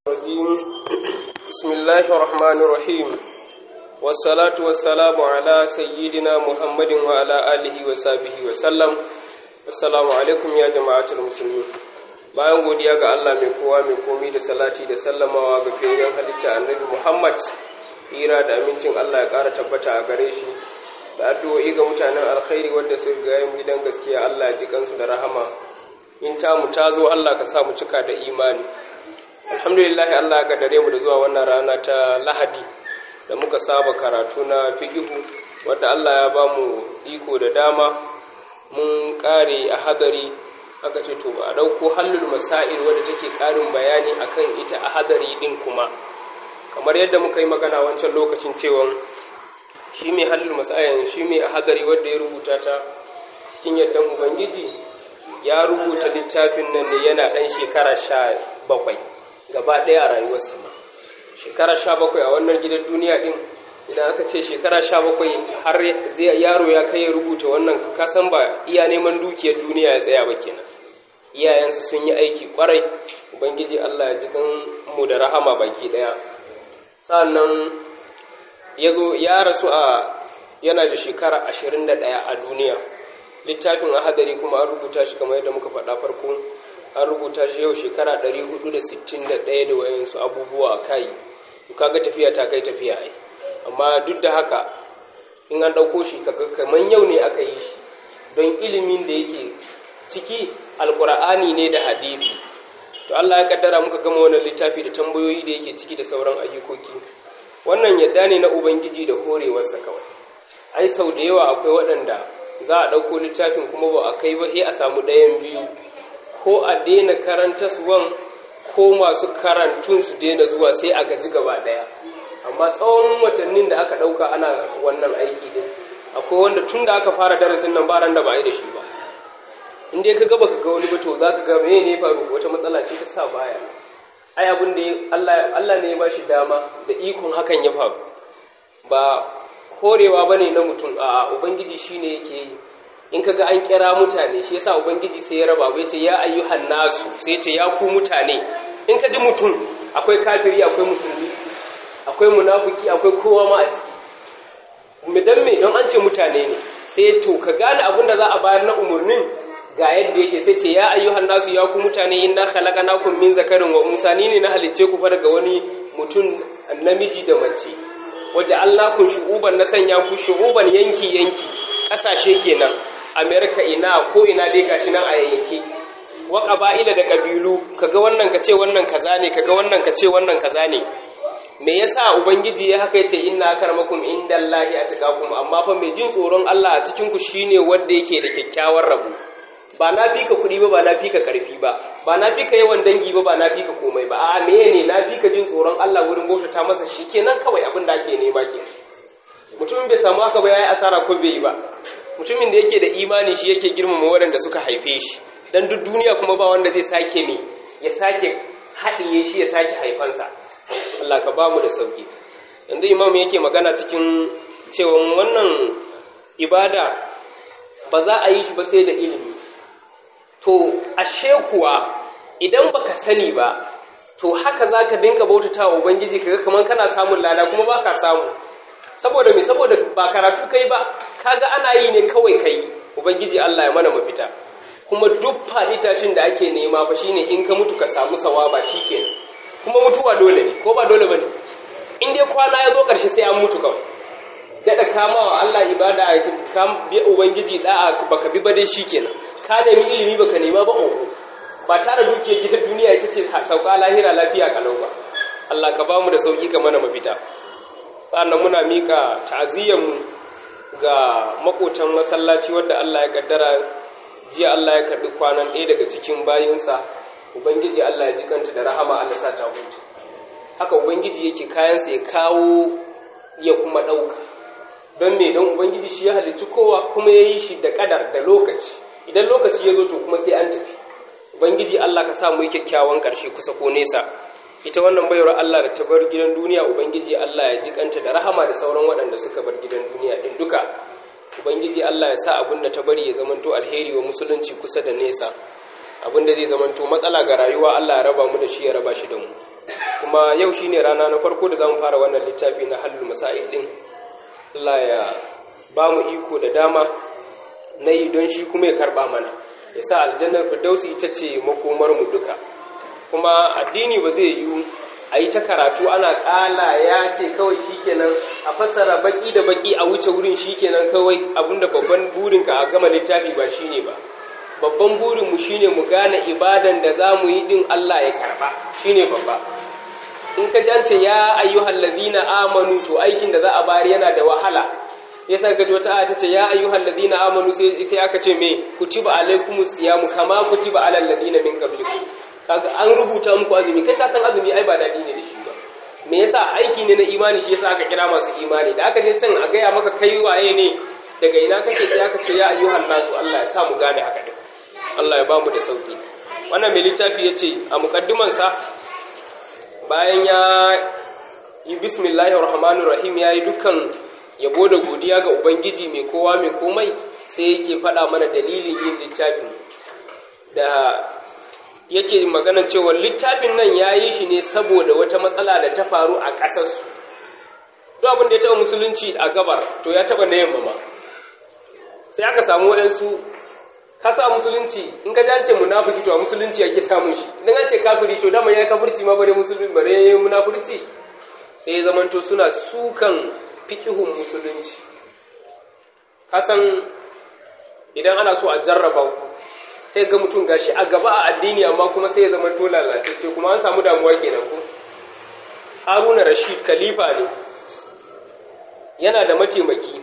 الرجيم بسم الله الرحمن الرحيم والصلاة والسلام على سيدنا محمد وعلى آله وصحبه وسلم السلام عليكم يا جماعة المسلمين bayan godiya ga Allah mai kowa mai komi da salati da sallamawa ga fiyayyen halitta annabi Muhammad hira da amincin Allah ya ƙara tabbata a gare shi da addu'o'i ga mutanen alkhairi wanda suka ga yin gidan gaskiya Allah ya ji kansu da rahama in ta mu ta zo Allah ka sa mu cika da imani alhamdulillah Allah ya kaddare mu da zuwa wannan rana ta Lahadi da muka saba karatu na fiqhu wanda Allah ya ba mu iko da dama mun kare a hadari aka ce to a dauko hallul masail wanda take karin bayani akan ita a hadari din kuma kamar yadda muka yi magana wancan lokacin cewa shi mai hallul masail shi mai a hadari wanda ya rubuta ta cikin yadda ubangiji ya rubuta littafin nan ne yana ɗan shekara sha bakwai gaba ɗaya a rayuwarsa ma shekara sha bakwai a wannan gidan duniya ɗin idan aka ce shekara sha bakwai har yaro ya kai ya rubuta wannan kasan ba iya neman dukiyar duniya ya tsaya ba kenan iyayensu sun yi aiki kwarai ubangiji allah ya ji kan mu da rahama baki ɗaya sannan ya zo ya rasu a yana da shekara ashirin da ɗaya a duniya littafin ahadari kuma an rubuta shi kamar yadda muka faɗa farko an rubuta shi yau shekara 461 da wayansu abubuwa a kai kaga tafiya ta kai tafiya ai amma duk da haka in an ɗauko shi kaga kamar yau ne aka yi shi don ilimin da yake ciki alkur'ani ne da hadisi to Allah ya kaddara muka gama wannan littafi da tambayoyi da yake ciki da sauran ayyukoki wannan yadda ne na ubangiji da horewarsa kawai ai sau da yawa akwai waɗanda za a ɗauko littafin kuma ba a kai ba sai a samu ɗayan biyu ko a daina karanta suwan ko masu karantun su daina zuwa sai a gaji gaba ɗaya amma tsawon watannin da aka ɗauka ana wannan aiki din akwai wanda tun da aka fara darasin nan ba ran da ba a yi da shi ba in dai ka gaba ka ga wani ba to za ka ga me ne faru wata matsala ce ta sa baya ai abin da Allah ne ya ba shi dama da ikon hakan ya faru ba horewa ba ne na mutum a ubangiji shi ne yake yi in kaga an kira mutane shi yasa ubangiji sai ya raba bai ce ya ayyuhan nasu sai ce ya ku mutane in ka ji mutum akwai kafiri akwai musulmi akwai munafiki akwai kowa ma a ciki dan me don an ce mutane ne sai to ka gane abin da za a bayar na umurnin ga yadda yake sai ce ya ayyuhan nasu ya ku mutane inna khalaqnakum min zakarin wa unsa ni ne na halicce ku fa daga wani mutum namiji da mace wadda Allah kun shu'uban na sanya ku shu'uban yanki-yanki ƙasashe kenan Amerika ina ko ina dai gashi nan a yayyanki wa ƙaba'ila da ƙabilu kaga wannan ka ce wannan kaza ne kaga wannan ka ce wannan kaza ne me yasa ubangiji ya haka yace inna akramakum indallahi atqakum amma fa mai jin tsoron Allah a cikin ku shine wanda yake da kyakkyawar rabo ba na fika kuɗi ba ba na fika ƙarfi ba ba na fika yawan dangi ba ba na fika komai ba a meye ne na fika jin tsoron Allah wurin bautata masa shi kenan kawai abin da ake nema ke mutumin bai samu haka ba yayi asara ko bai yi ba mutumin da yake da imani shi yake girmama waɗanda suka haife shi dan duk duniya kuma ba wanda zai sake ne ya sake haɗiye shi ya sake haifansa Allah ka bamu da sauki yanzu imam yake magana cikin cewa wannan ibada ba za a yi shi ba sai da ilimi to ashe kuwa idan baka sani ba to haka zaka dinka bautata wa ubangiji kaga kaman kana samun lada kuma baka samu saboda me saboda ba karatu kai ba kaga ana yi ne kawai kai ubangiji Allah ya mana mafita kuma duk faɗi tashin da ake nema fa shine in ka mutu ka samu sawaba shikenan kuma mutuwa dole ne ko ba dole bane in dai kwana ya zo ƙarshe sai an mutu kawai daɗa kama wa Allah ibada ka bi ubangiji da'a baka bi ba dai shikenan ka nemi ilimi baka nema ba oho ba tare dukiyar gidan duniya ita ce sauka lahira lafiya kalau ba Allah ka bamu da sauki ka mana mafita sannan muna mika ta'aziyyar mu ga makotan masallaci wanda Allah ya kaddara jiya Allah ya karbi kwanan ɗaya daga cikin bayinsa ubangiji Allah ya ji kanta da rahama Allah sa ta hutu haka ubangiji yake kayansa ya kawo ya kuma ɗauka don me don ubangiji shi ya halicci kowa kuma ya yi shi da kadar da lokaci idan lokaci ya zo to kuma sai an tafi ubangiji Allah ka sa mu yi kyakkyawan ƙarshe kusa ko nesa ita wannan bayar Allah da ta bar gidan duniya ubangiji Allah ya jikanta da rahama da sauran waɗanda suka bar gidan duniya din duka ubangiji Allah ya sa abin da ta bari ya zamanto alheri wa musulunci kusa da nesa abin da zai zamanto matsala ga rayuwa Allah ya raba mu da shi ya raba shi da mu kuma yau shine rana na farko da zamu fara wannan littafi na halul masail din Allah ya ba mu iko da dama na yi don shi kuma ya karba mana ya sa aljannar firdausi ita ce makomar mu duka kuma addini ba zai yiwu a yi ta karatu ana ƙala ya ce kawai shikenan a fassara baki da baki a wuce wurin shikenan kawai abinda babban burinka a gama littafi ba shine ba babban burinmu shine mu gane ibadan da za mu yi din Allah ya karba shine babba in ka jance ya ayyuhal ladina amanu to aikin da za a bari yana da wahala yasa ka wata aya tace ya ayyuhal ladina amanu sai sai aka ce me kutiba alaikumus siyamu kama kutiba alal ladina min qablikum kaga an rubuta muku azumi kai ka san azumi ai ba dadi ne da shi ba me yasa aiki ne na imani shi yasa aka kira masu imani da aka je can a gaya maka kai waye ne daga ina kake sai aka ce ya ayyuhan nasu Allah ya sa mu gane haka din Allah ya ba mu da sauki wannan mai littafi yace a mukaddiman sa bayan ya yi bismillahir rahmanir rahim yayi dukkan yabo da godiya ga ubangiji mai kowa mai komai sai yake faɗa mana dalilin yin littafin da yake magana cewa littafin nan ya yi shi ne saboda wata matsala da ta faru a ƙasarsu duk abin da ya taɓa musulunci a gabar to ya taɓa na yamma ma sai aka samu waɗansu kasa musulunci in ka dace munafiki to a musulunci ake samun shi idan an ce kafiri to dama ya kafirci ma bare musulunci bare munafurci sai zamanto suna sukan fikihun musulunci kasan idan ana so a jarraba ku sai ga mutum gashi a gaba a addini amma kuma sai ya zama to lalatacce kuma an samu damuwa kenan ko Haruna Rashid khalifa ne yana da mataimaki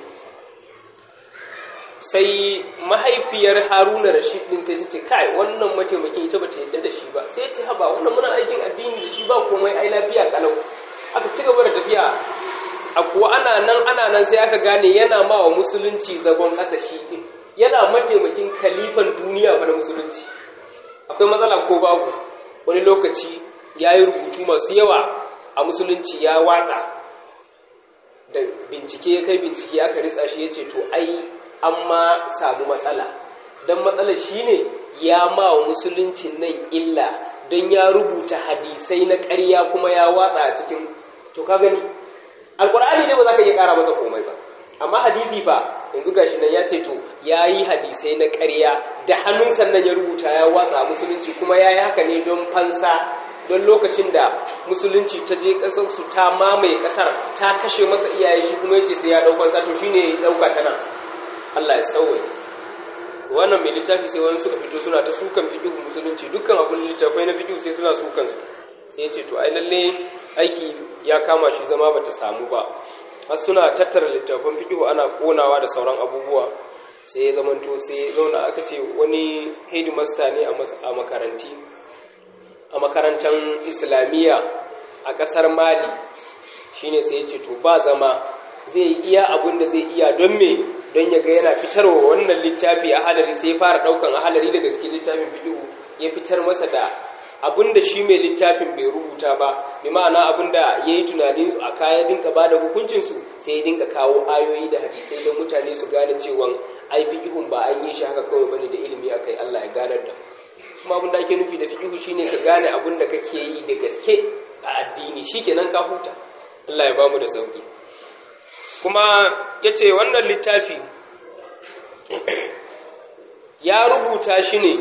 sai mahaifiyar Haruna Rashid din sai ta ce kai wannan mataimakin ita bata yadda da shi ba sai ce haba wannan muna aikin addini da shi ba komai ai lafiya kalau aka ci gaba da tafiya a kuwa ana nan ana nan sai aka gane yana ma wa musulunci zagon ƙasa shi din yana mataimakin kalifan duniya ba da musulunci akwai matsala ko babu wani lokaci ya yi rubutu masu yawa a musulunci ya watsa da bincike ya kai bincike aka ritsa shi ya ce to ai an ma samu matsala don matsalar shi ne ya ma wa musuluncin nan illa don ya rubuta hadisai na ƙarya kuma ya watsa a cikin to ka gani alƙur'ani ne ba za ka iya ƙara masa komai ba amma hadisi fa yanzu gashi nan ya ce to ya yi hadisai na ƙarya da hannun sannan ya rubuta ya watsa musulunci kuma ya yi haka ne don fansa don lokacin da musulunci ta je ƙasar su ta mamaye ƙasar ta kashe masa iyaye shi kuma ya ce sai ya ɗau fansa to shine ya ɗauka ta nan Allah ya sauwa wannan mai littafi sai wani suka fito suna ta sukan fiƙihu musulunci dukkan abin littafai na fiƙihu sai suna sukan su sai ya ce to ai lalle aiki ya kama shi zama bata samu ba har suna tattara littafin fikihu ana konawa da sauran abubuwa sai ya zamanto sai zauna aka ce wani headmaster ne a makaranti a makarantar islamiyya a ƙasar mali shine sai ya ce to ba zama zai iya abin da zai iya don me don ya ga yana fitarwa wannan littafi a halari sai ya fara ɗaukan a halari daga cikin littafin fikihu ya fitar masa da abinda shi mai littafin bai rubuta ba bi ma'ana abinda ya yi tunanin a kayan dinka ba da hukuncinsu sai ya dinka kawo ayoyi da hadisai don mutane su gane cewa ai fiƙihun ba an yi shi haka kawai bane da ilimi a kai Allah ya ganar da kuma abinda ake nufi da fiƙihu shine ka gane abinda kake yi da gaske a addini shikenan ka huta Allah ya bamu da sauki kuma yace wannan littafi ya rubuta shi ne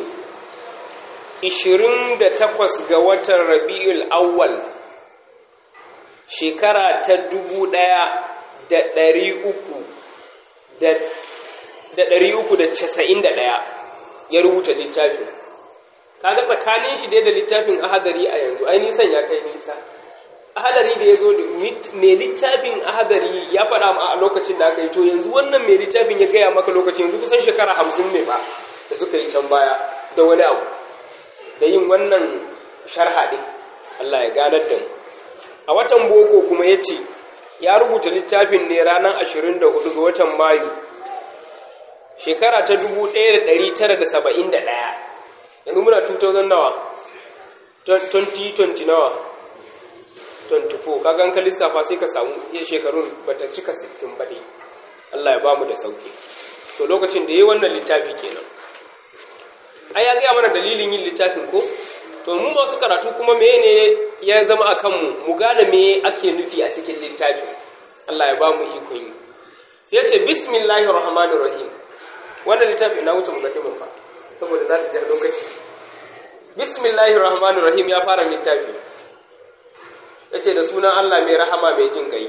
28 ga watan rabi'ul awwal shekara ta 1391 ya rubuta littafin kaga tsakanin shi dai da littafin ahadari a yanzu ai nisan ya kai nisa ahadari da ya zo da mai littafin ahadari ya faɗa ma a lokacin da aka yi to yanzu wannan mai littafin ya gaya maka lokacin yanzu kusan shekara hamsin ne ba da suka yi can baya da wani abu da yin wannan sharha ɗin Allah ya ganar da mu a watan boko kuma ya ce ya rubuta littafin ne ranar 24 ga watan mayu shekara ta 1971 yanzu muna 2000 nawa 2020 nawa 24 kagan ka lissafa sai ka samu iya shekarun bata cika 60 ba dai Allah ya ba mu da sauki to lokacin da ya yi wannan littafi kenan ai ya gaya mana dalilin yin littafin ko to mu masu karatu kuma mene ya zama a kanmu mu gane me ake nufi a cikin littafi Allah ya ba mu ikon yi sai ya ce bismillahir rahmanir rahim wannan littafi na wuce mukaddimin fa saboda za ta ja lokaci bismillahir rahmanir rahim ya fara littafi yace da sunan Allah mai rahama mai jin kai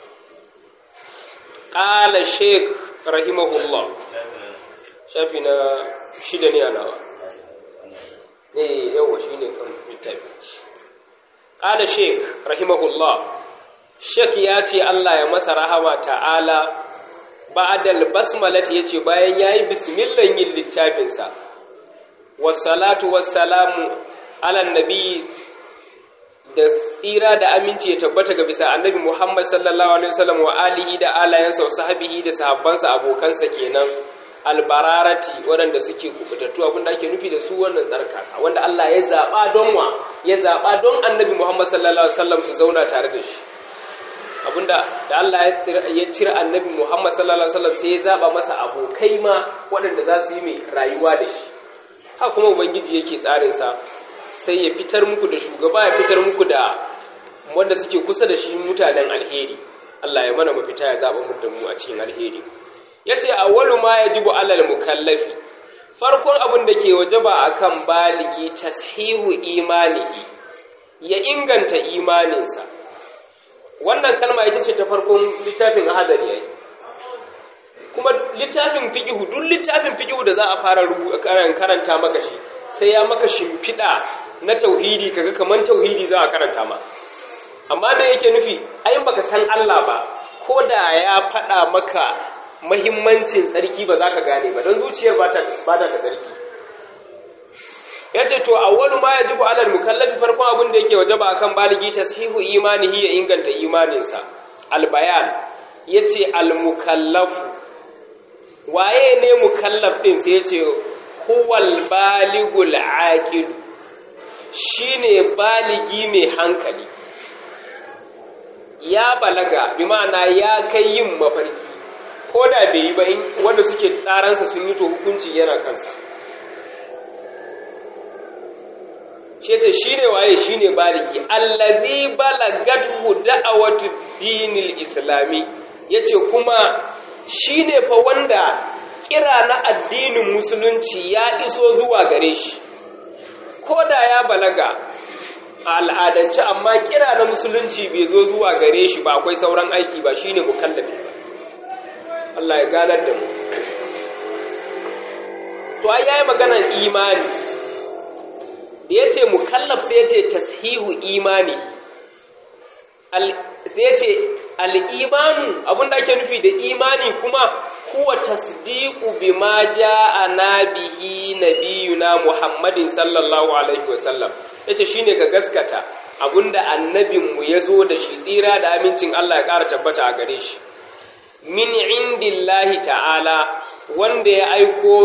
qala sheikh rahimahullah shafi na shida ne a nawa ne yawa shi ne kan littafi ƙala sheik rahimahullah sheik ya ce allah ya masa rahama ta'ala ba'adal basmalati ya ce bayan ya yi bismillan yin littafinsa wassalatu wassalamu alan nabi da tsira da aminci ya tabbata ga bisa annabi muhammad sallallahu alaihi wasallam wa alihi da alayansa wa sahabihi da sahabbansa abokansa kenan albararati waɗanda suke kubutattu abinda ake nufi da su wannan tsarkaka wanda Allah ya zaɓa don wa ya zaɓa don annabi Muhammad sallallahu alaihi wasallam su zauna tare da shi abinda da Allah ya cire annabi Muhammad sallallahu alaihi wasallam sai ya zaɓa masa abokai ma waɗanda za su yi mai rayuwa da shi haka kuma ubangiji yake tsarin sa sai ya fitar muku da shugaba ya fitar muku da wanda suke kusa da shi mutanen alheri Allah ya mana mafita ya zaɓa mu da mu a cikin alheri ya ce awwalu ma ya jibu alal mukallafi farkon abin da ke wajaba akan baligi tashihu imanihi ya inganta imaninsa wannan kalma ita ce ta farkon littafin hadari yayi kuma littafin fiqhu duk littafin fiqhu da za a fara karanta maka shi sai ya maka shimfiɗa na tauhidi kaga kaman tauhidi za a karanta ma amma me yake nufi ai baka san Allah ba ko da ya faɗa maka mahimmancin tsarki ba za ka gane ba don zuciyar ba ta da tsarki ya ce to awwalu ma ya ji bu alal mukallafi farkon abin da yake waje ba akan baligi tashihu imanihi ya inganta imaninsa albayan ya ce almukallafu waye ne mukallaf ɗin sai ya ce huwal baligul aqil shine baligi mai hankali ya balaga bi ma'ana ya kai yin mafarki ko da bai yi ba wanda suke tsaransa sun yi to hukunci yana kansa shi ce shi ne waye shi ne baligi allazi balagatu da'awatu dinil islami ya ce kuma shi ne fa wanda kira na addinin musulunci ya iso zuwa gare shi ko da ya balaga a al'adance amma kira na musulunci bai zo zuwa gare shi ba akwai sauran aiki ba shine mukallafi ba Allah ya ganar da mu to ai yayi maganar imani da yace mukallaf sai yace tashihu imani al sai yace al-imanu abinda ake nufi da imani kuma huwa tasdiqu bima ja'ana bihi nabiyuna Muhammadin sallallahu alaihi wasallam yace shine ka gaskata abinda annabinmu yazo da shi tsira da amincin Allah ya ƙara tabbata a gare shi min indillahi ta'ala wanda ya aiko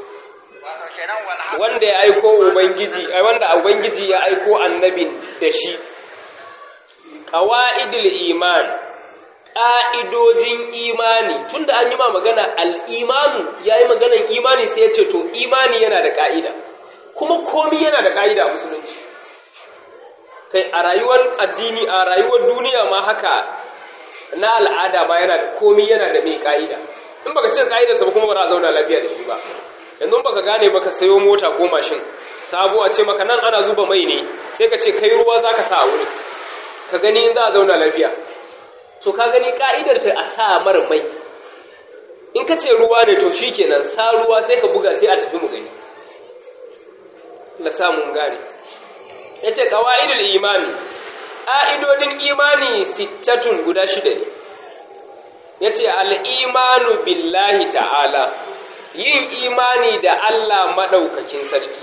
wanda ya aiko ubangiji wanda ubangiji ya aiko annabin da shi qawaidul iman ƙa'idojin imani tunda an yi ma magana al'imanu ya yi maganar imani sai ya ce to imani yana da ƙa'ida kuma komi yana da ƙa'ida a musulunci kai a rayuwar addini a rayuwar duniya ma haka na al'ada ma yana da komi yana da mai ƙa'ida in baka cin ƙa'idarsa ba kuma ba za a zauna lafiya da shi ba yanzu baka gane baka sayo mota ko mashin sabo a ce maka nan ana zuba mai ne sai ka ce kai ruwa za ka sa a wuri ka gani in za a zauna lafiya to ka gani ka'idar ta a sa mara mai in ka ce ruwa ne to shi kenan sa ruwa sai ka buga sai a tafi mu gani la samun gane ya ce ƙawa'idul imani ƙa'idodin imani sittatun guda shida ne ya ce al'imanu billahi ta'ala yin imani da Allah maɗaukakin sarki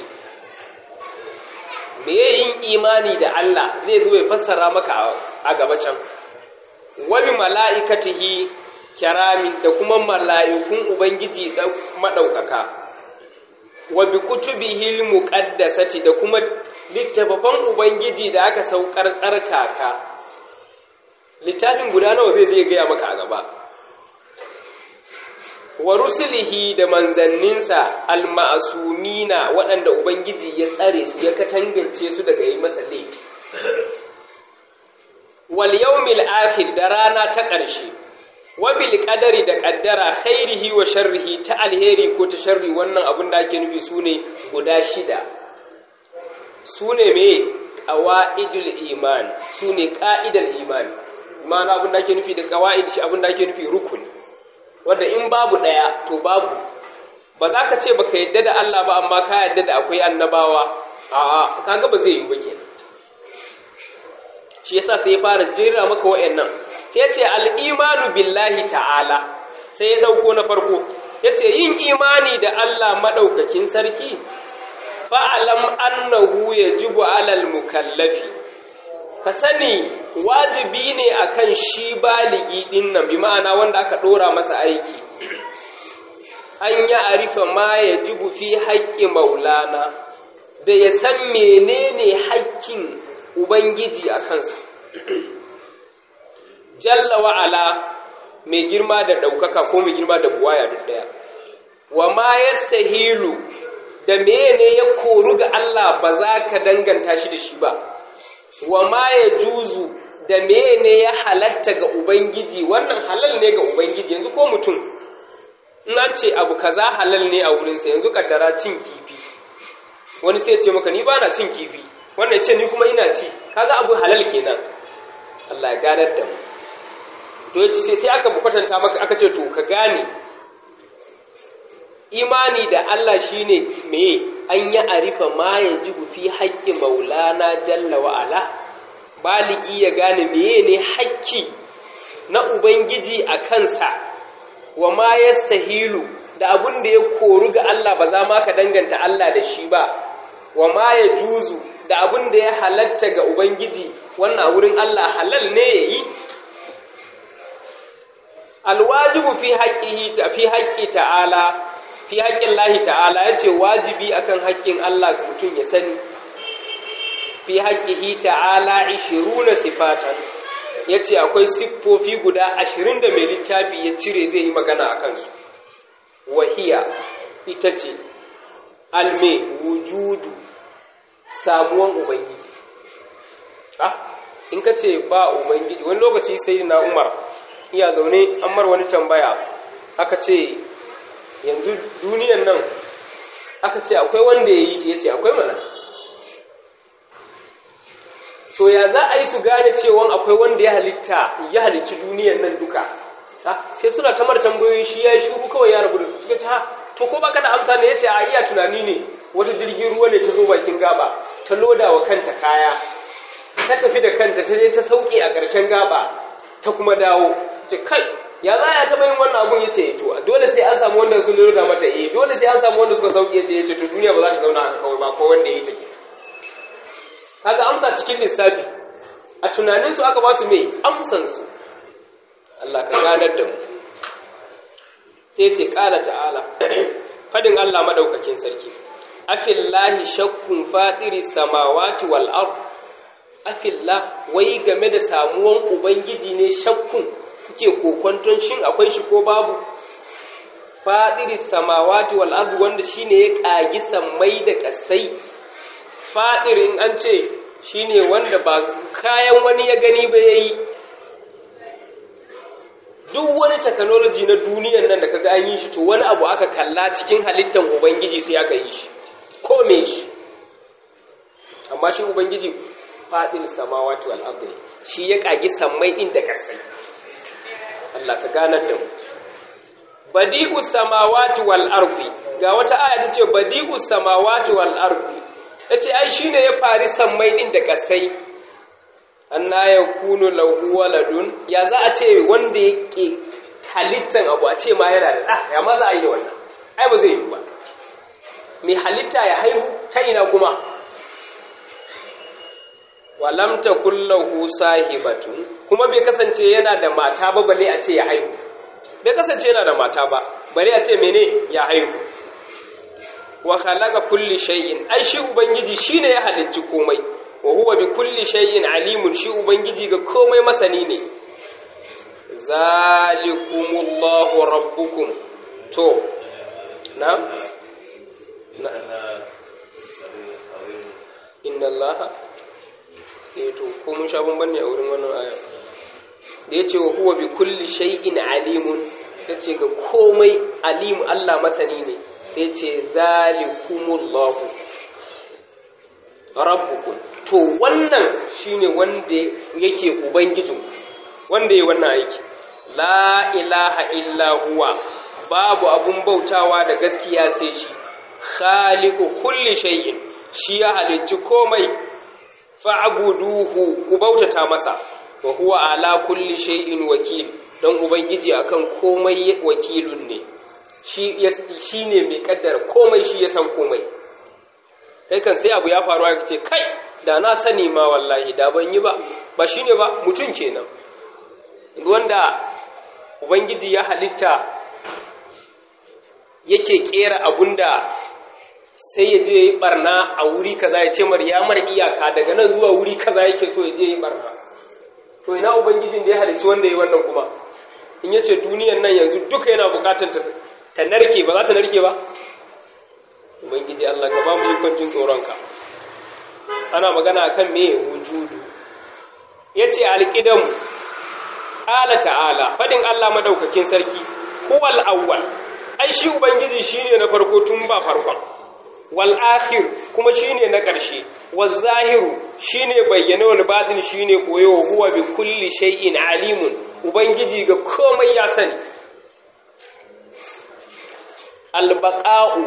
me yin imani da Allah zai zo ya fassara maka a gaba can wani mala'ikatihi kiramin da kuma mala'ikun Ubangiji maɗaukaka, wa bi kutubihi muƙaddasati da kuma littafafan Ubangiji da aka saukar tsarkaka. Littafin guda nawa zai zai gaya maka a gaba. wa rusulihi da manzanninsa alma'asumina waɗanda ubangiji ya tsare su ya katangance su daga yi masa laifi wal yawmil akhir da rana ta ƙarshe wa bil qadari da qaddara khairihi wa sharrihi ta alheri ko ta sharri wannan abun da ake nufi sune guda shida sune me qawaidul iman sune qa'idal iman ma'ana abun da ake nufi da qawaid shi abun da ake nufi rukuni wanda in babu daya to babu ba za ka ce baka yadda da Allah ba amma ka yadda da akwai annabawa a'a kaga ba zai yi ba kenan shi yasa sai ya fara jera maka wayannan sai ya ce al-imanu billahi ta'ala sai ya dauko na farko ya ce yin imani da Allah madaukakin sarki fa'alam annahu yajibu alal mukallafi ka sani wajibi ne akan shi baligi din nan bi ma'ana wanda aka dora masa aiki an ya arifa ma yajibu fi haƙƙi maulana da ya san menene haƙƙin ubangiji a kansa jalla wa'ala mai girma da ɗaukaka ko mai girma da buwaya duk ɗaya wa ma yastahilu da mene ya koru ga Allah ba za ka danganta shi da shi ba wa ma ya juzu da mene ya halatta ga ubangiji wannan halal ne ga ubangiji yanzu ko mutum in an ce abu kaza halal ne a wurinsa yanzu kaddara cin kifi wani sai ce maka ni ba na cin kifi wannan ce ni kuma ina ci kaga abu halal kenan Allah ya ganar da mu to sai sai aka kwatanta maka aka ce to ka gane imani da Allah shine me an yi arifa ma yajibu fi haƙƙi maulana jalla wa ala baligi ya gane meye ne haƙƙi na ubangiji a kansa wa ma yastahilu da abun da ya koru ga Allah ba za ma ka danganta Allah da shi ba wa ma ya juzu da abun da ya halatta ga ubangiji wannan wurin Allah halal ne yayi alwajibu fi haqqihi ta fi haqqi ta'ala fi haƙƙin lahi ta'ala ya ce wajibi akan haƙƙin Allah mutum ya sani fi haƙƙihi ta'ala ishiruna sifatan ya ce akwai siffofi guda ashirin da mai littafi ya cire zai yi magana a kansu wahiya ita ce alme wujudu samuwan ubangiji ha in ka ce ba ubangiji wani lokaci sai na umar iya zaune an mar wani tambaya aka ce yanzu duniyan nan aka ce akwai wanda ya yi ta ya ce akwai mana so ya za a yi su gane cewa akwai wanda ya halitta ya halicci duniyan nan duka sai suna ta mara tambayoyi shi ya yi shuru kawai ya rabu da su suka ce ha to ko baka da amsa ne ya ce a iya tunani ne wata jirgin ruwa ne ta zo bakin gaba ta loda wa kanta kaya ta tafi da kanta ta je ta sauke a ƙarshen gaba ta kuma dawo ce kai ya za ya taɓa yin wannan abun ya ce to dole sai an samu wanda sun loda mata eh dole sai an samu wanda suka sauke ya ce ya ce to duniya ba za ta zauna haka kawai ba ko wanda ya yi take kaga amsa cikin lissafi a tunaninsu aka ba su mai amsansu Allah ka ganar da mu sai ce ƙala ta'ala fadin Allah madaukakin sarki afillahi shakkun fatiri samawati wal ard afillah wai game da samuwan ubangiji ne shakkun kuke kokonton shin akwai shi ko babu fatiri samawati wal ard wanda shine ya kagi sammai da kasai fadir in an ce shine wanda ba kayan wani ya gani ba yayi duk wani technology na duniyar nan da kaga an yi shi to wani abu aka kalla cikin halittar ubangiji sai aka yi shi ko me shi amma shi ubangiji fadil samawati wal ardi shi ya kagi sammai inda kasai Allah ka ganar da mu badi'u samawati wal ardi ga wata aya ta ce badi'u samawati wal ardi tace ai shine ya fari sammai din da kasai anna yakunu lahu waladun ya za a ce wanda yake halittan abu a ce ma yana da da ya ma za a yi wannan ai ba zai yi ba mai halitta ya haihu ta ina kuma walam takul lahu sahibatun kuma bai kasance yana da mata ba bale a ce ya haihu bai kasance yana da mata ba bari a ce mene ya haihu wa khalaqa kulli shay'in ai shi ubangiji shine ya halicci komai wa huwa bi kulli shay'in alimun shi ubangiji ga komai masani ne zalikumullahu rabbukum to na na inna allaha eh to ko mun sha bamban ne a wurin wannan aya da yace wa huwa bi kulli shay'in alimun yace ga komai alim Allah masani ne sai ce zalikumullahu rabbukum to wannan shine wanda yake ubangijin wanda yayi wannan aiki la ilaha illa huwa babu abun bautawa da gaskiya sai shi khaliqu kulli shay'in shi ya halicci komai fa'buduhu ku bautata masa wa huwa ala kulli shay'in wakil dan ubangiji akan komai wakilun ne shi shine mai kaddara komai shi ya san komai kai kan sai abu ya faru aka ce kai da na sani ma wallahi da ban yi ba ba shine ba mutum kenan wanda ubangiji ya halitta yake kera abunda sai ya je yi barna a wuri kaza ya ce mar ya mar iyaka daga nan zuwa wuri kaza yake so ya je yi barna to ina ubangijin da ya halicci wanda ya wannan kuma in ya ce duniyan nan yanzu duka yana bukatar ta narke ba za ta narke ba ubangiji Allah ka ba mu ikon jin tsoronka ana magana akan me wujudu yace alqidam ala ta'ala fadin Allah madaukakin sarki huwal awwal ai shi ubangiji shine na farko tun ba farkon wal akhir kuma shine na ƙarshe wal zahiru shine bayyana wal batin shine koyo huwa bi kulli shay'in alimun ubangiji ga komai ya sani al baqa'u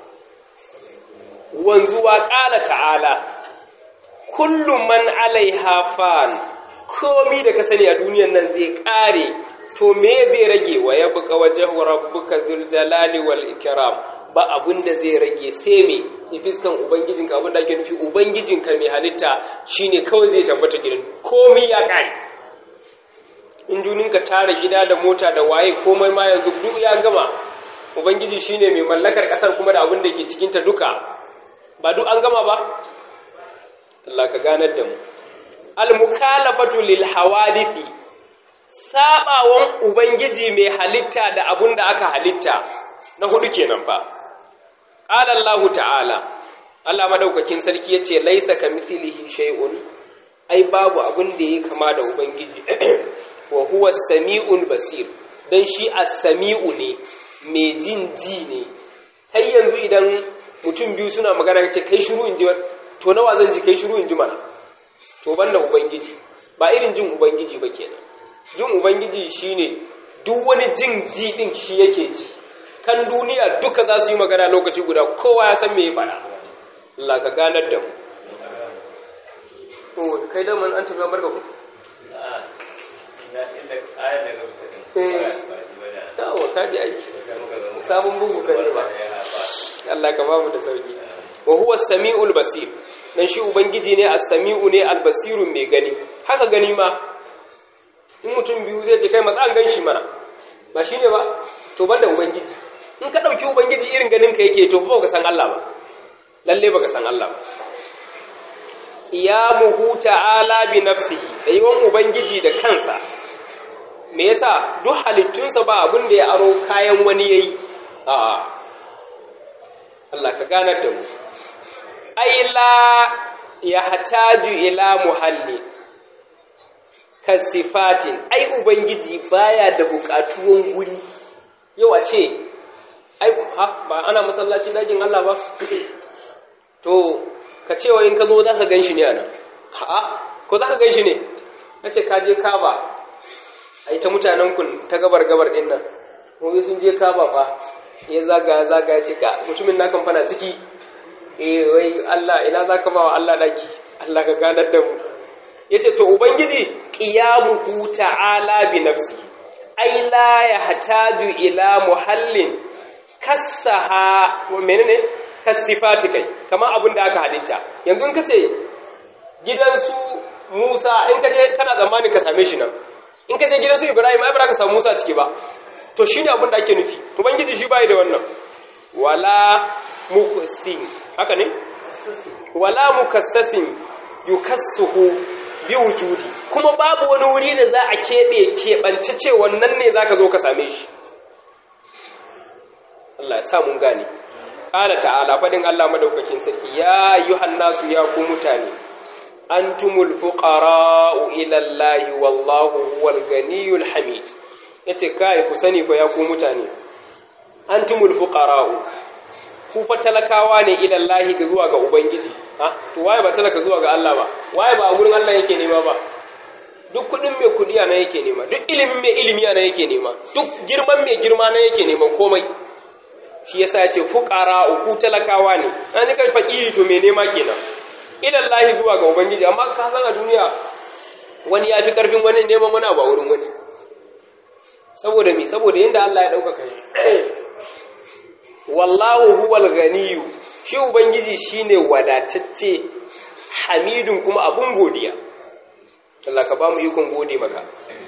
wanzuwa qala ta'ala kullu man alaiha fan komi da ka sani a duniyan nan zai kare to me zai rage wa yabqa wajhu rabbuka dhul jalali wal ikram ba abin da zai rage sai me sai fiskan ubangijinka abin da ake nufi ubangijinka mai halitta shine kawai zai tabbata gidan komi ya kai in juninka tara gida da mota da waye komai ma yanzu duk ya gama ubangiji shine mai mallakar kasar kuma da abin da ke cikinta duka ba duk an gama ba Allah ka ganar da mu al-mukalafatu lil hawadithi sabawan ubangiji mai halitta da abin da aka halitta na hudu kenan ba qala Allah ta'ala Allah madaukakin sarki yace laisa kamithlihi shay'un ai babu abin da yake kama da ubangiji wa huwa as-sami'ul basir dan shi as-sami'u ne mai jin ji ne kai yanzu idan mutum biyu suna magana kace kai shiru in ji to nawa zan ji kai shiru in ji mana to banda ubangiji ba irin jin ubangiji ba kenan jin ubangiji shine duk wani jin ji din shi yake ji kan duniya duka za su yi magana lokaci guda kowa ya san me ya faɗa Allah ka ganar da mu to kai da man an tafi barka ku yawa ka ji aiki sabon bugu kan ba Allah ka ba mu da sauki wa huwa samiul basir dan shi ubangiji ne as-sami'u ne al-basirun mai gani haka gani ma in mutum biyu zai ce kai matsan gan shi mana ba shine ba to banda ubangiji in ka dauki ubangiji irin ganin ka yake to ba ka san Allah ba lalle baka san Allah ba qiyamuhu ta'ala bi nafsihi tsayuwan ubangiji da kansa me yasa duk halittunsa ba abin da ya aro kayan wani yayi a'a Allah ka ganar da mu ai la ya hataju ila muhalli kasifatin ai ubangiji baya da bukatuwan guri yau a ce ai ha ba ana masallaci dagin Allah ba to ka cewa in ka zo za ka gan shi ne a nan ha ko za ka gan shi ne na ce ka je kaba a yi ta mutanen kun ta gabar-gabar ɗin nan kuma sun je kaba ba ya zaga zaga ya cika mutumin na kamfana ciki eh wai Allah ina za ka ba wa Allah daki Allah ka ganar da mu ya ce to ubangiji ƙiyamuhu ta'ala bi nafsi ai la ya hataju ila muhallin kassaha menene kasifati kai kamar abin da aka halitta yanzu in ka ce gidansu Musa in ka je kana tsammanin ka same shi nan in ka je gidansu Ibrahim ai ba ka samu Musa ciki ba to shine abin da ake nufi ubangiji shi bai da wannan wala mukassin haka ne wala mukassasin yukassuhu bi wujudi kuma babu wani wuri da za a keɓe keɓance ce wannan ne za ka zo ka same shi Allah ya sa mun gane qala ta'ala fadin Allah madaukakin sarki ya ayyuhan nasu ya ku mutane antumul fuqara'u ila Allahi wallahu huwal ganiyul hamid yace kai ku sani fa ya ku mutane antumul fuqara'u ku fa talakawa ne ila Allahi ga zuwa ga ubangiji ha to waye ba talaka zuwa ga Allah ba waye ba a gurin Allah yake nema ba duk kudin mai kudi ana yake nema duk ilimin mai ilimi ana yake nema duk girman mai girma na yake neman komai shi yasa yace fuqara'u ku talakawa ne an kai fakiri to me nema kenan idan lahi zuwa ga ubangiji amma ka san a duniya wani ya fi karfin wani neman wani abu a wurin wani saboda me saboda yadda Allah ya ɗaukaka shi wallahu huwal ganiyu shi ubangiji shine wadatacce hamidun kuma abun godiya Allah ka ba mu ikon gode maka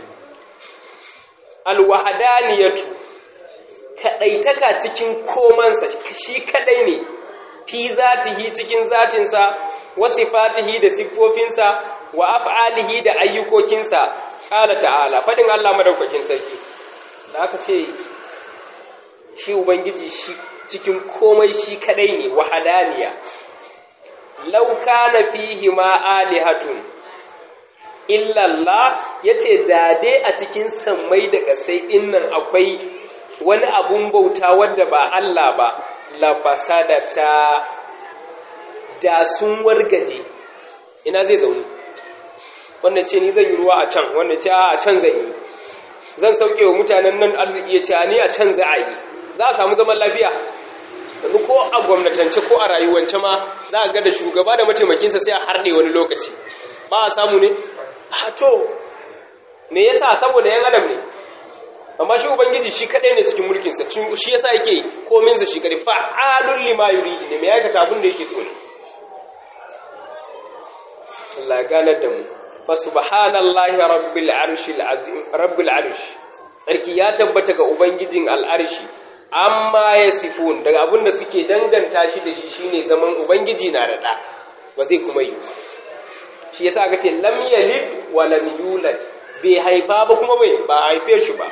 alwahadaniyatu kadaitaka cikin komansa shi kadai ne fi zatihi cikin zatinsa wa sifatihi da siffofinsa wa af'alihi da ayyukokinsa qala ta'ala fadin Allah madaukakin sarki da aka ce shi ubangiji shi cikin komai shi kadai ne wahadaniya law kana fihi ma alihatun illa Allah yace da dai a cikin sammai da kasai dinnan akwai wani abun bauta wanda ba Allah ba la fasadata da sun wargaje ina zai zaune wanda ce ni zan yi ruwa a can wanda ce a can zan yi zan sauke wa mutanen nan arziki ya ce a ni a can za a yi za a samu zaman lafiya yanzu ko a gwamnatance ko a rayuwance ma za a ga da shugaba da mataimakinsa sai a harɗe wani lokaci ba a samu ne a to me yasa saboda yan adam ne amma shi ubangiji shi kadai ne cikin mulkinsa shi yasa yake kominsa shi kadai fa'alun lima yuridi ne mai aikata abin da yake so ne Allah ganar da mu fa subhanallahi rabbil arshil azim rabbil arsh sarki ya tabbata ga ubangijin al'arshi amma yasifun daga abin da suke danganta shi da shi shine zaman ubangiji na da da ba zai kuma yi shi yasa aka ce lam yalid wa lam yulad bai haifa ba kuma bai ba haife shi ba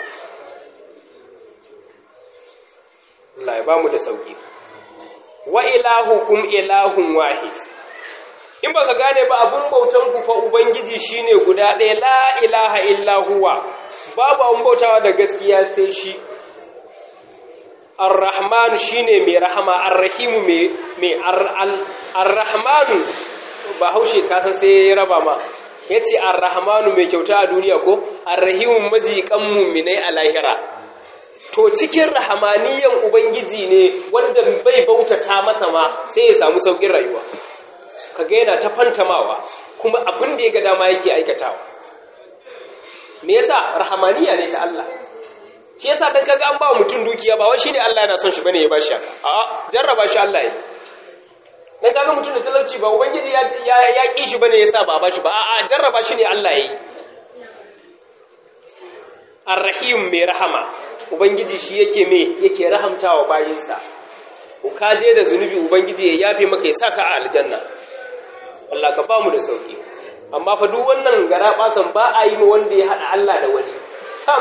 Allah ya ba mu da sauki wa ilahukum ilahun wahid in baka gane ba abun bautan ku fa ubangiji shine guda ɗaya la ilaha illa huwa babu abun bautawa da gaskiya sai shi ar-rahman shine mai rahama ar-rahim mai mai ar-rahman ba haushe ka san sai ya raba ma yace ar-rahmanu mai kyauta a duniya ko ar-rahim majikan mu'minai a lahira to cikin rahamaniyan ubangiji ne wanda bai bautata masa ma sai ya samu saukin rayuwa kaga yana ta fantamawa kuma abin da ya ga dama yake aikatawa me yasa rahamaniya ne ta Allah shi yasa dan kaga an ba mutum dukiya ba wai shine Allah yana son shi bane ya bashi haka a'a jarraba shi Allah ya dan kaga mutum da talauci ba ubangiji ya ya, ya ki shi bane yasa ba bashi ba a'a jarraba shi ne Allah ya yi Ar-Rahim mai rahama ubangiji shi yake me yake rahamtawa bayinsa ku kaje da zunubi ubangiji ya yafe maka ya saka a aljanna Allah ka ba mu da sauki amma fa duk wannan gara basan ba a yi ma wanda ya hada Allah da wani sam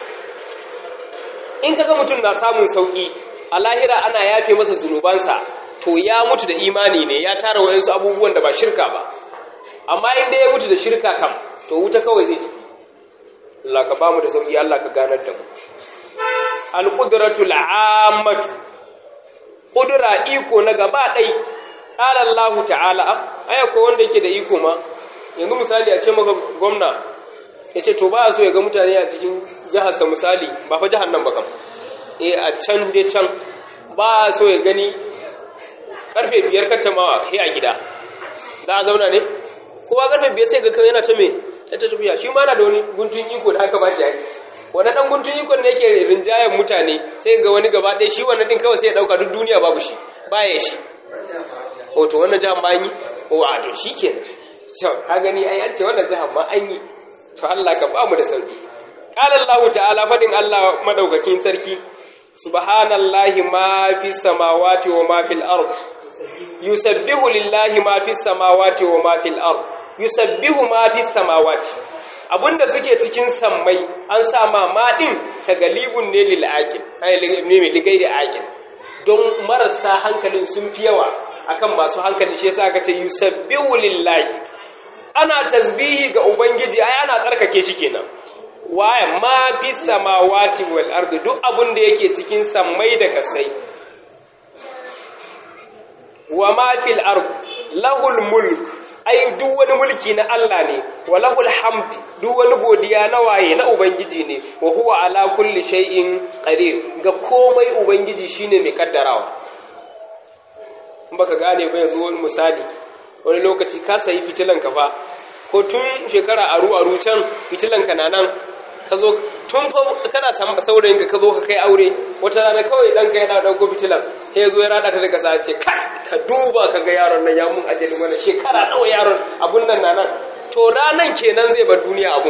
in kaga mutum na samun sauki a lahira ana yafe masa zunubansa to ya mutu da imani ne ya tara wayansu abubuwan da ba shirka ba amma in dai ya mutu da shirka kam to wuta kawai zai tafi Allah ka ba mu da sauki Allah ka ganar da mu al-qudratul 'ammatu qudra iko na gaba dai qala Allah ta'ala aya ko wanda yake da iko ma yanzu misali a ce maka gwamna yace to ba so ya ga mutane a cikin jihar sa misali ba fa jihar nan ba kam eh a can dai can ba so ya gani karfe biyar kattamawa kai a gida za a zauna ne kowa karfe biyar sai ga kai yana ta me ta tafiya shi ma na da wani guntun iko da aka ba shi yaki wani dan guntun iko ne yake rinjayen mutane sai ga wani gaba ɗaya shi wannan din kawai sai ya dauka duk duniya babu shi baya shi o to wannan jihar ma an yi o a to shi ke so ka gani ai an ce wannan jihar ma an yi to Allah ka ba mu da sauki qala Allah ta'ala fadin Allah madaukakin sarki subhanallahi ma fi samawati wa ma fil ard yusabbihu lillahi ma fi samawati wa ma fil ard yusabbihu ma fi samawati abunda suke cikin sammai an sa ma ma din tagalibun ne lil aqil ay ne mai ligai da aqil don marasa hankalin sun fi yawa akan masu hankali shi yasa aka ce yusabbihu lillahi ana tasbihi ga ubangiji ai ana tsarkake shi kenan waye ma fi samawati wal ardi duk abun da yake cikin sammai da kasai wa ma fil ard lahul mulk ai duk wani mulki na Allah ne wa lahul hamd duk wani godiya na waye na ubangiji ne wa huwa ala kulli shay'in qadir ga komai ubangiji shine mai kaddarawa in baka gane ba yanzu wani misali wani lokaci ka sayi fitilan ka fa ko tun shekara aru aru can fitilan ka na nan ka zo tun fa kana saurayin ka zo ka kai aure wata rana kawai dan ka yana dauko fitilan sai ya zo ya rada ta daga sa ce kai ka duba ka ga yaron nan ya mun ajali mana shekara nawa yaron abun nan na nan to ranan kenan zai bar duniya abun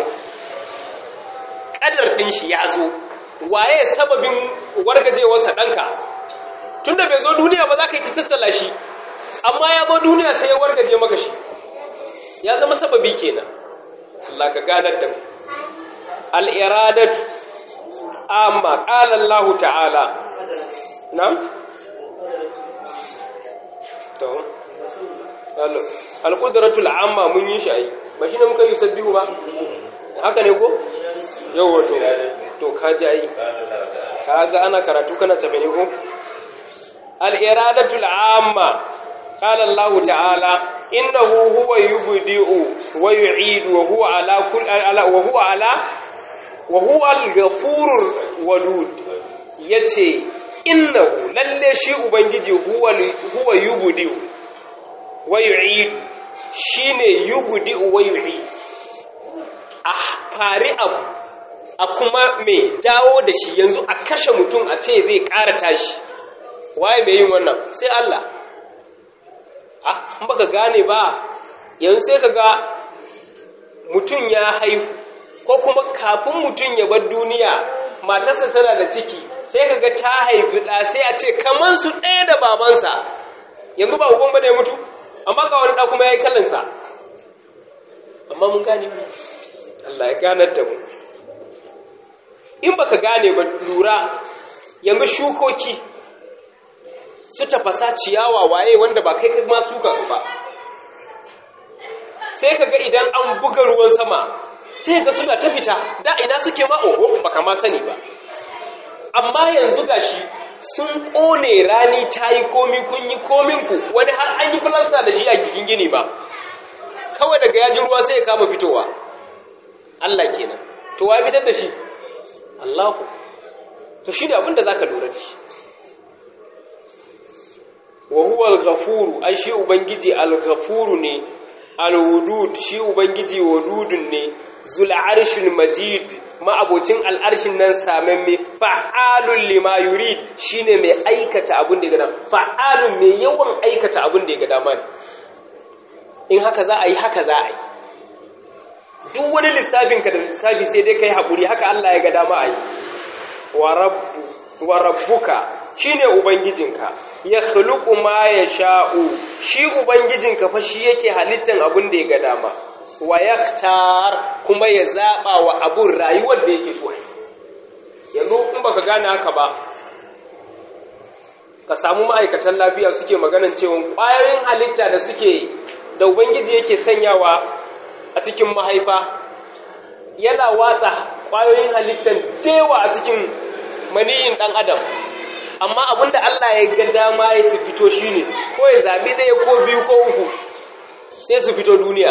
kadar din shi ya zo waye sababin wargajewarsa danka tunda bai zo duniya ba za ka yi ta tattala shi amma ya zo duniya sai ya wargaje maka shi ya zama sababi kenan Allah ka ganar da mu al'iradatu amma ƙalar Allah ta'ala na? to alƙudratul amma mun yi shi a yi ba shi ne muka yi sabbihu ba haka ne ko? yau wato to ka ji ai ka ga ana karatu kana tafi ne ko? al'iradatul amma ƙalar Allah ta'ala innahu huwa yubdi'u wa yu'idu wa huwa ala kulli wa huwa ala wa huwa al-ghafurur wadud yace innahu lalle shi ubangiji huwa huwa yubdi'u wa yu'idu shine yubdi'u wa yu'idu a fari abu a kuma me dawo da shi yanzu a kashe mutum a ce zai ƙara tashi waye mai yin wannan sai Allah in baka gane ba yanzu sai ka ga mutum ya haihu ko kuma kafin mutum ya bar duniya matarsa tana da ciki sai ka ga ta haifi ɗa sai a ce kamar su ɗaya da babansa yanzu ba uban ba ne mutu amma ga wani ɗa kuma ya yi kallonsa amma mun gane Allah ya ganar da mu in baka gane ba lura yanzu shukoki su tafasa ciyawa waye wanda ba kai ma suka su ba sai kaga idan an buga ruwan sama sai ga suna ta fita da ina suke ma oho baka ma sani ba amma yanzu gashi sun kone rani ta yi komi kun yi kominku wani har an yi filasta da shi a gikin gini ba kawai daga yajin ruwa sai ya kama fitowa Allah kenan to wa fitar da shi Allahu to shi ne abinda za ka lura da shi wa huwa al-ghafuru ai shi ubangiji al-ghafuru ne al-wudud shi ubangiji wadudun ne zul arshil majid ma'abocin al'arshin nan samamme fa'alun lima yurid shine mai aikata abin da ya gada fa'alun mai yawan aikata abin da ya gada man in haka za a yi haka za a yi duk wani lissafinka da lissafi sai dai kai haƙuri haka Allah ya gada ma a yi wa rabbuka shine ubangijinka ya khluqu ma yasha'u shi ubangijinka fa shi yake halittan abin da ya ga dama wa yaktar kuma ya zaba wa abun rayuwar da yake so yanzu in baka gane haka ba ka samu ma'aikatan lafiya suke maganan cewa ƙwayoyin halitta da suke da ubangiji yake sanyawa a cikin mahaifa yana watsa ƙwayoyin halittan dewa a cikin maniyin ɗan adam amma abinda Allah ya ga dama ya su fito shine ko ya zabi ɗaya ko biyu ko uku sai su fito duniya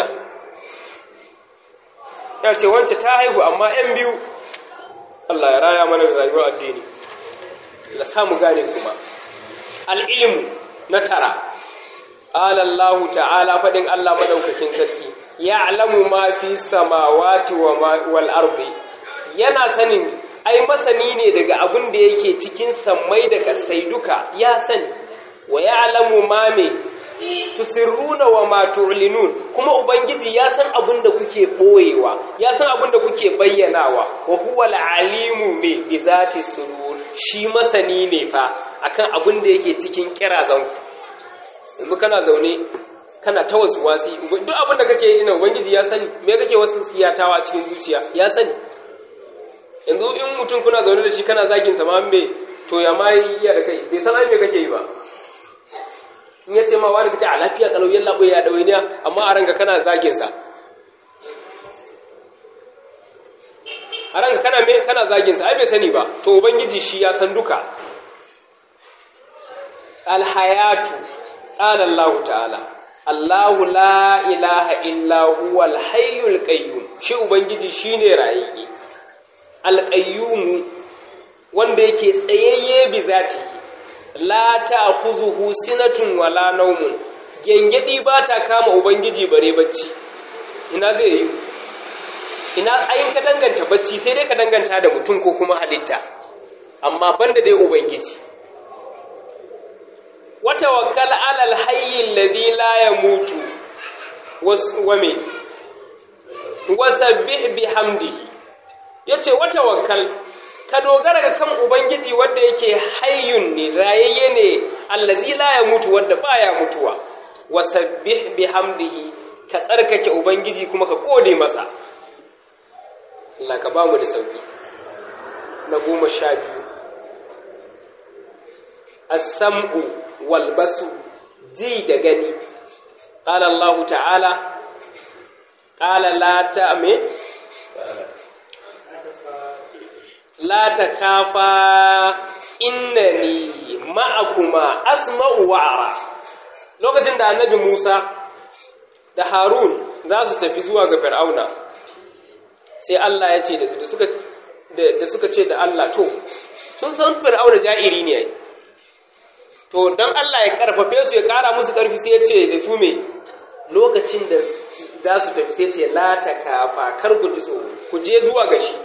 ya ce wance ta haihu amma ‘yan biyu Allah ya raya mana rayuwar addini la samu gane kuma al'ilmu na tara alallahu ta'ala faɗin Allah madaukakin sarki ya alamu ma fi samawati wal ardi yana sanin ai masani ne daga abin da yake cikin sammai da kasai duka ya sani wa ya'lamu ma me tusirruna wa ma tu'linun kuma ubangiji ya san abin da kuke boyewa ya san abin da kuke bayyanawa wa huwa al-alimu me bi zati surur shi masani ne fa akan abin da yake cikin kirazan yanzu kana zaune kana ta wasu wasi duk abin da kake yi ina ubangiji ya sani me kake wasu siyatawa cikin zuciya ya sani yanzu in mutum kuna zaune da shi kana zagin sa ma me to ya ma yi da kai bai san ai me kake yi ba in ya ce ma wani kace a lafiya kalau yalla bai ya dawainiya amma a ranka kana zagin sa a ranka kana me kana zagin sa ai bai sani ba to ubangiji shi ya san duka alhayatu qala Allah ta'ala Allahu la ilaha illa huwa al-hayyul qayyum shi ubangiji shine rayayye al-qayyum wanda yake tsayayye bi zati la ta'khuzuhu sinatun wala nawmun gengedi ba ta kama ubangiji bare bacci ina zai yi ina ayin ka danganta bacci sai dai ka danganta da mutum ko kuma halitta amma banda dai ubangiji watawakkal alal hayyi alladhi la yamutu wa me wasabbih bihamdihi yace watawakkal ka dogara ga kan ubangiji wanda yake hayyun ne rayayye ne allazi la yamutu wanda baya mutuwa wasabbih bihamdihi ka tsarkake ubangiji kuma ka kode masa Allah ka bamu da sauki na goma sha biyu as-sam'u wal basu ji da gani qala Allah ta'ala qala la ta'me la takafa innani ma'akuma asma'u wa ara lokacin da annabi Musa da Harun za su tafi zuwa ga Fir'auna sai Allah ya ce da suka da suka ce da Allah to sun san Fir'auna ja'iri ne to dan Allah ya karfafe su ya kara musu karfi sai ya ce da su me lokacin da za su tafi sai ce la takafa kar ku ji tsoro ku je zuwa ga shi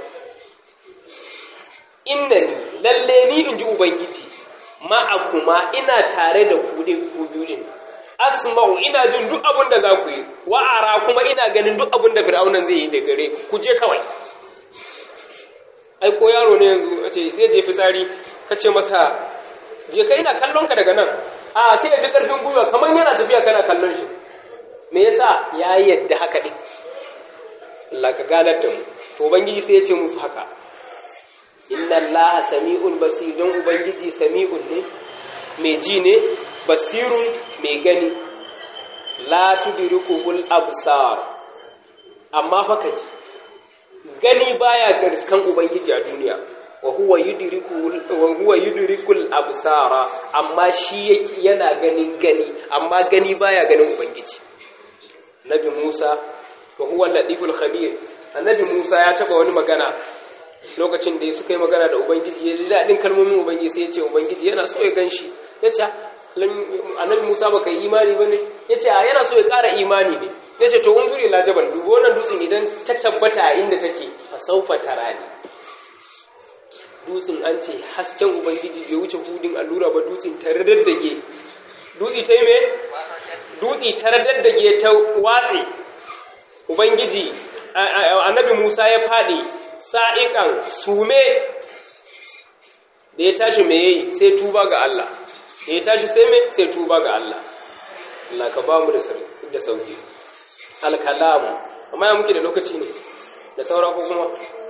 innani lalle ni in ji ubangiji ma'akuma ina tare da ku din ku biyu din asma'u ina jin duk abin da za ku yi wa'ara kuma ina ganin duk abin da fir'aunan zai yi da gare ku je kawai ai ko yaro ne yanzu a ce zai je fitsari ka ce masa je ka ina kallon ka daga nan a sai ya ji karfin gwiwa kamar yana tafiya kana kallon shi me yasa ya yadda haka din Allah ka ganar da mu to ubangiji sai ya ce musu haka inna allaha sami'un basir don ubangiji sami'un ne mai ji ne basirun mai gani la tudrikuhul absar amma fa kaji gani baya garskan ubangiji a duniya wa huwa yudrikul wa huwa yudrikul absara amma shi yake yana ganin gani amma gani baya ganin ubangiji nabi Musa wa huwa latiful khabir annabi Musa ya taba wani magana lokacin da suka yi magana da ubangiji ya ji daɗin kalmomin ubangiji sai ya ce ubangiji yana so ya gan shi ya ce annabi musa ba ka yi imani ba ne ya ce yana so ya ƙara imani ne ya ce to unzuri la jabal dubu wannan dutsen idan ta tabbata a inda take a saufa tara ne dutsen an ce hasken ubangiji bai wuce hudin allura ba dutsen ta radaddage dutse ta yi me dutse ta radaddage ta watse ubangiji annabi musa ya faɗi sa'iƙan sume da ya tashi mai yayi sai tuba ga Allah da ya tashi sai mai sai tuba ga Allah Allah ka ba mu da sauki alkalamu amma ya muke da lokaci ne da saura ko kuma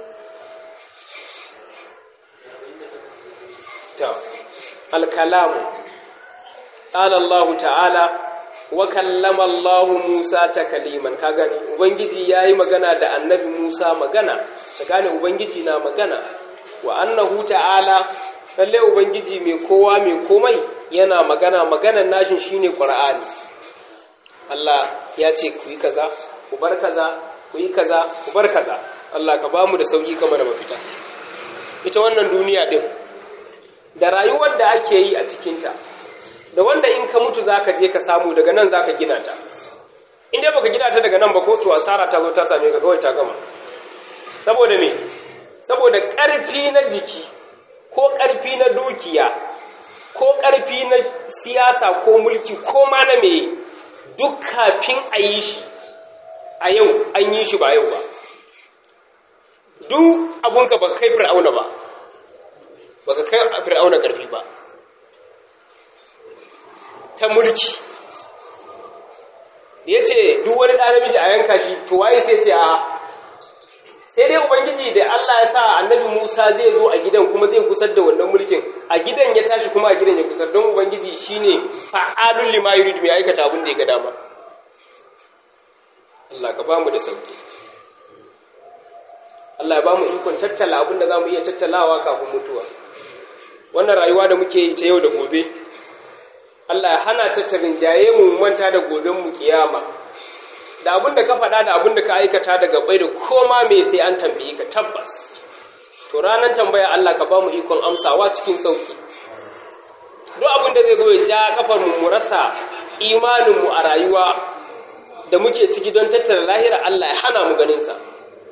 ta alkalamu قال الله تعالى وكلم الله موسى takaliman ka gani ubangiji yayi magana da annabi Musa magana ta gane ubangiji na magana wa annahu ta'ala lalle ubangiji mai kowa mai komai yana magana maganan nashin shine qur'ani Allah ya ce ku yi kaza ku bar kaza ku yi kaza ku bar kaza Allah ka bamu da sauki kamar da mafita ita wannan duniya din da rayuwar da ake yi a cikinta da wanda in ka mutu zaka je ka samu daga nan zaka gina ta in dai baka gina ta daga nan ba ko to asara ta zo ta same ka kawai ta gama saboda me saboda ƙarfi na jiki ko ƙarfi na dukiya ko ƙarfi na siyasa ko mulki ko ma na me duk kafin a yi shi a yau an yi shi ba yau ba duk abunka ba kai fir'auna ba baka kai fir'auna ƙarfi ba ta mulki da ya ce duk wani ɗan namiji a yanka shi to waye sai ce a sai dai ubangiji da Allah ya sa annabi Musa zai zo a gidan kuma zai kusar da wannan mulkin a gidan ya tashi kuma a gidan ya kusar don ubangiji shine fa'alul lima yurid mai aikata abin da ya ga dama Allah ka bamu da sauki Allah ya bamu ikon tattala abin da zamu iya tattalawa kafin mutuwa wannan rayuwa da muke yi ta yau da gobe Allah ya hana ta tarinjaye mu manta da goben mu kiyama da abin da ka faɗa da abin da ka aikata daga bai da koma me sai an tambaye ka tabbas to ranar tambaya Allah ka ba mu ikon amsawa cikin sauki duk abin da zai zo ya ja kafar mu mu rasa imanin mu a rayuwa da muke ciki don tattara lahira Allah ya hana mu ganin sa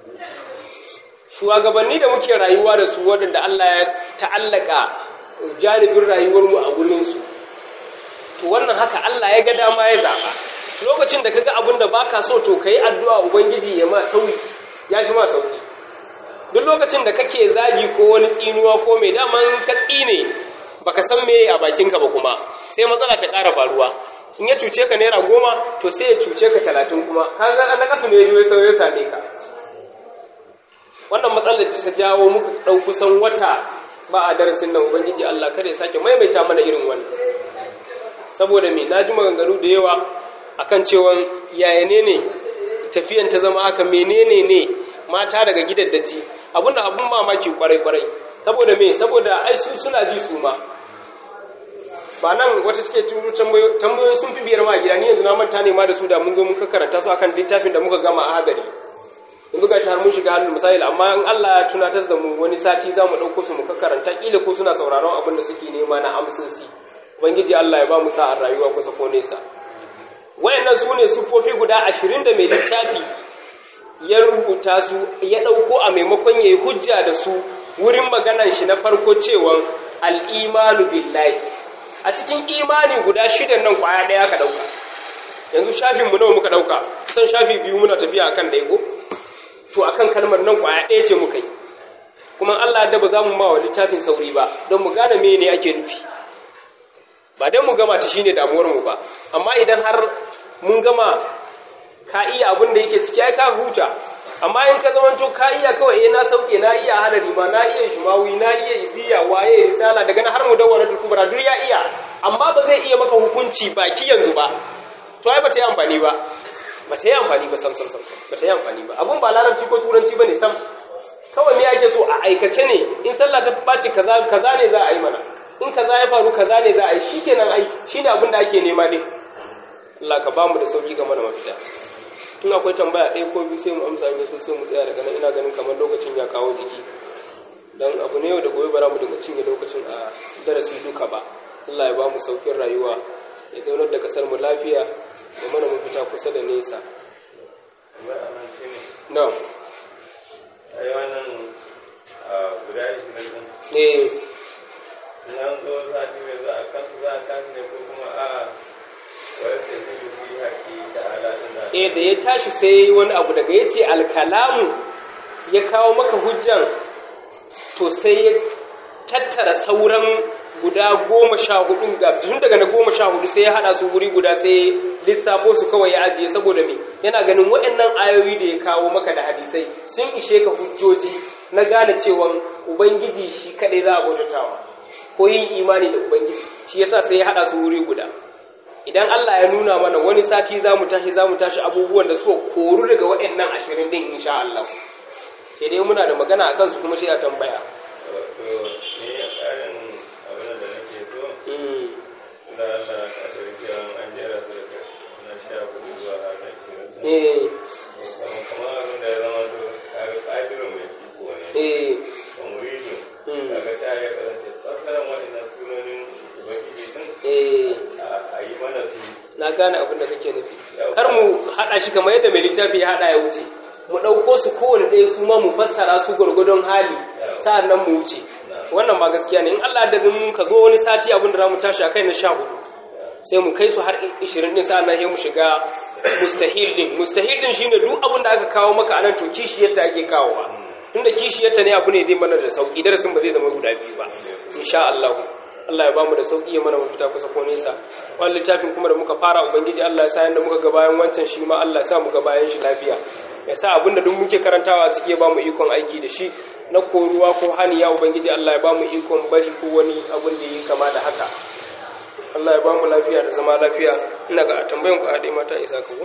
shugabanni da muke rayuwa da su waɗanda Allah ya ta'allaka janibin rayuwar mu a gurin su to wannan haka Allah ya ga dama ya zaba lokacin da kaga abin da baka so to kai addu'a ubangiji ya ma sauki ya fi ma sauki duk lokacin da kake zagi ko wani tsinuwa ko mai daman ka tsine baka san me a bakinka ba kuma sai matsala ta ƙara faruwa in ya cuce ka naira goma to sai ya cuce ka talatin kuma kaga an kasu ne ya sau ya same ka wannan matsalar ta jawo muka ɗau kusan wata ba a darasin nan ubangiji Allah kada ya sake maimaita mana irin wannan saboda me na ji maganganu da yawa akan cewa yaya ne ne tafiyan ta zama haka menene ne mata daga gidaddaji abinda abun mamaki kwarai kwarai saboda me saboda ai su suna ji su ma ba nan wata take turu tambayoyi sun fi biyar ma gida ni yanzu na manta ne ma da su da mun zo mun karanta su akan littafin da muka gama a hadari yanzu ga har mun shiga halin misali amma in Allah ya tunatar da mu wani sati za mu ɗauko su mu karanta kila ko suna sauraron abin da suke nema na amsosi ubangiji Allah ya ba mu sa'ar rayuwa kusa ko nesa wayannan su ne siffofi guda ashirin da mai littafi ya rubuta su ya ɗauko a maimakon ya yi hujja da su wurin maganan shi na farko cewa al'imanu billahi a cikin imani guda shidan nan kwaya ɗaya ka ɗauka yanzu shafinmu nawa muka ɗauka kusan shafi biyu muna tafiya akan ɗaya ko to akan kalmar nan kwaya ɗaya ce muka yi kuma Allah da ba za mu ma wa littafin sauri ba don mu gane me ne ake nufi ba don mu gama ta shine damuwarmu ba amma idan har mun gama ka iya abin da yake ciki ai ka huta amma in ka zamanto ka iya kawai eh na sauke na iya halari ma na iya shumawi na iya iziya waye risala daga na har mu dawwana kubra duk ya iya amma ba zai iya maka hukunci baki yanzu ba to ai ba ta yi amfani ba ba ta yi amfani ba sam sam sam ba ta yi amfani ba abun ba larabci ko turanci bane sam kawai me ake so a aikace ne in sallah ta baci kaza kaza ne za a yi mana in kaza ya faru kaza ne za a yi shikenan ai shine abin da ake nema din Allah ka bamu da sauki game da mafita tun akwai tambaya ɗaya ko biyu sai mu amsa ne sai mu tsaya daga nan ina ganin kamar lokacin ya kawo jiki dan abu ne yau da gobe ba za mu dinga cinye lokacin a darasi duka ba Allah ya bamu saukin rayuwa ya zaunar da kasar mu lafiya da mana mafita kusa da nesa na ai wannan guda ishirin eh nan zo sati mai za a kansu za a kansu ne ko kuma a wani tafi fi haƙi da alaɗin da eh da ya tashi sai wani abu daga ya ce alkalamu ya kawo maka hujjan to sai ya tattara sauran guda goma sha hudu ga tun daga na goma sha hudu sai ya hada su wuri guda sai lissafo su kawai ya ajiye saboda me yana ganin waɗannan ayoyi da ya kawo maka da hadisai sun ishe ka hujjoji na gane cewa ubangiji shi kaɗai za a bautatawa ko yin imani da ubangiji shi yasa sai ya hada su wuri guda idan Allah ya nuna mana wani sati za mu tashi za mu tashi abubuwan da suka koru daga waɗannan ashirin din insha Allah sai dai muna da magana a kansu kuma sai a tambaya wato ni a tsarin abin da nake so Mm, da Allah a sarki an jera su daga na sha hudu zuwa har na kiran eh kamar kamar abin da ya zama to kaga ƙadirin mai iko ne eh kamurido Mm. kaga ta ya kasance tsakarar waɗannan sunonin ubangiji din eh a- a yi mana su na gane abin da kake nufi kar mu haɗa shi kamar yadda mai littafi ya haɗa ya wuce mu ɗauko su kowane ɗaya su ma mu fassara su gwargwadon hali sa'an nan mu wuce wannan ba gaskiya ne in Allah da mun ka zo wani sati abin da za mu tashi a kai na sha hudu sai mu kai su har 20 din sa'an nan sai mu shiga mustahil din mustahil din shine duk abin da aka kawo maka anan to kishiyarta ake kawowa tunda kishiyarta ne abu ne zai mana da sauki darasin ba zai zama guda biyu ba insha Allah Allah ya bamu da sauki ya mana mafita kusa ko nesa wannan littafin kuma da muka fara ubangiji Allah ya sa yanda muka ga bayan wancan shi ma Allah ya sa mu ga bayan shi lafiya ya sa abinda duk muke karantawa a ciki ya bamu ikon aiki da shi na koruwa ko hani ya ubangiji Allah ya bamu ikon bari ko wani abin da yi kama da haka Allah ya bamu lafiya da zama lafiya ina ga tambayan ku a dai mata isa ka ko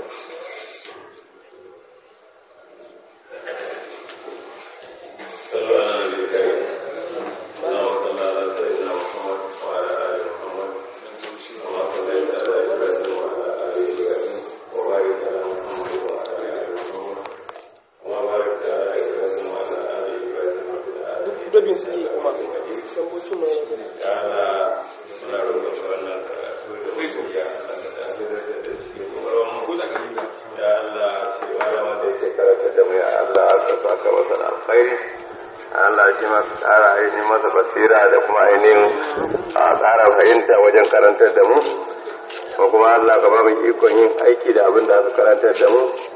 صلوا على النبي الكريم اللهم صل على سيدنا محمد وعلى ال محمد كما صليت على ابراهيم وعلى ال ابراهيم وبارك على محمد وعلى ال محمد كما باركت على ابراهيم وعلى ال ابراهيم في العالمين dabin suke kuma tambocin mai ya Allah muna roƙon ka wannan karatu da ya Allah ka tafi da da shi kuma ya Allah shi malama da yake karanta da mu ya Allah ka saka masa da alkhairi Allah shi ma ka ƙara ainihin masa basira da kuma ainihin a ƙara fahimta wajen karantar da mu ko kuma Allah ka ba mu ikon yin aiki da abin da aka karantar da mu